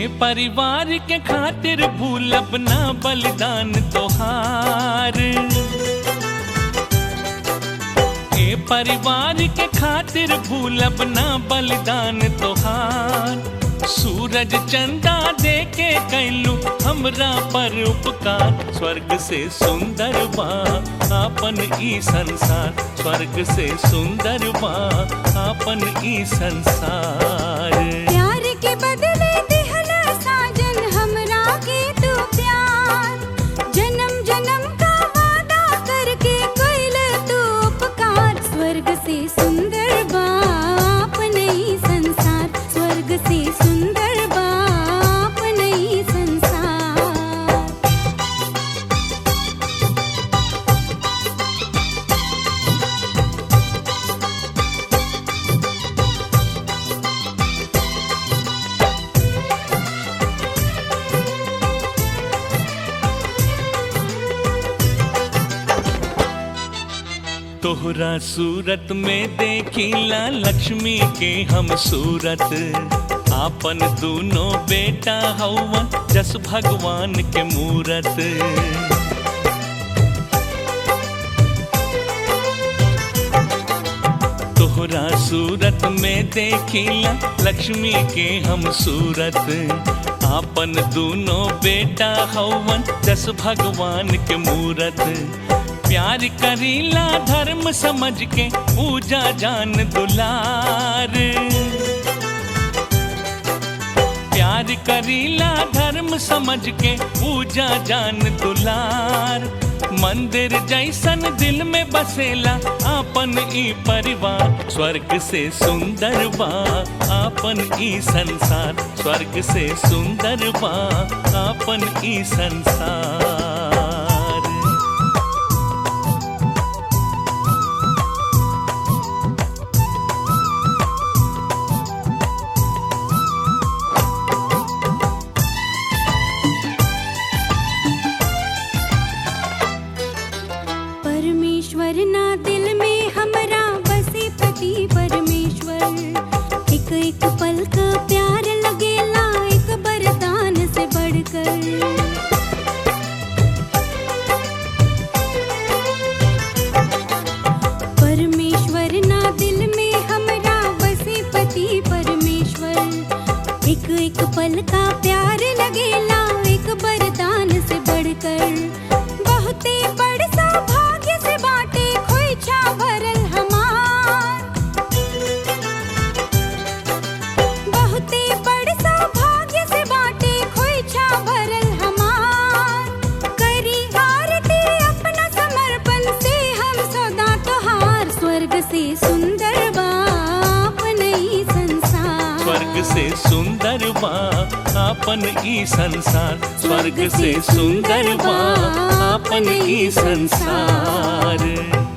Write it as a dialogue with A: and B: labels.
A: परिवार के खातिर भूलब ना बलिदान तोहार ए परिवार के खातिर भूलब ना बलिदान तोहार सूरज चंदा दे के कैलू हमरा पर उपकार स्वर्ग से सुंदर बा आपन ई संसार स्वर्ग से सुंदर बा आपन ई संसार
B: प्यार के बदले दिहला साजन हमरा के तू प्यार जन्म जन्म का वादा करके कोइल तू उपकार स्वर्ग से सुंदर बाप नहीं संसार स्वर्ग से सुंदर बाप नहीं संसार
A: तोहरा सूरत में देखिला लक्ष्मी के हम सूरत आपन दोनों बेटा हवन जस भगवान के मूरत तोहरा सूरत में देखिला लक्ष्मी के हम सूरत आपन दोनों बेटा हवन जस भगवान के मूरत प्यार करीला धर्म समझ के पूजा जान दुलार प्यार करीला धर्म समझ के पूजा जान दुलार मंदिर जैसन दिल में बसेला आपन ई परिवार स्वर्ग से सुंदर बा आपन ई संसार स्वर्ग से सुंदर बा आपन ई संसार
B: परमेश्वर ना दिल में हमरा बसे पति परमेश्वर एक एक पल का प्यार लगेला एक वरदान से बढ़कर परमेश्वर ना दिल में हमरा बसे पति परमेश्वर एक एक पल का प्यार लगेला एक वरदान से बढ़कर बहुते बड़ सौभाग्य से बाटे खोइछा भरल हमार बहुते बड़ सौभाग्य से बाटे खोइछा भरल हमार करी आरती अपना समर्पण से हम सदा तोहार स्वर्ग से सुंदर बाप नहीं संसार
A: स्वर्ग से सुंदर बा आपन ई संसार स्वर्ग से सुंदर बा आपन ई संसार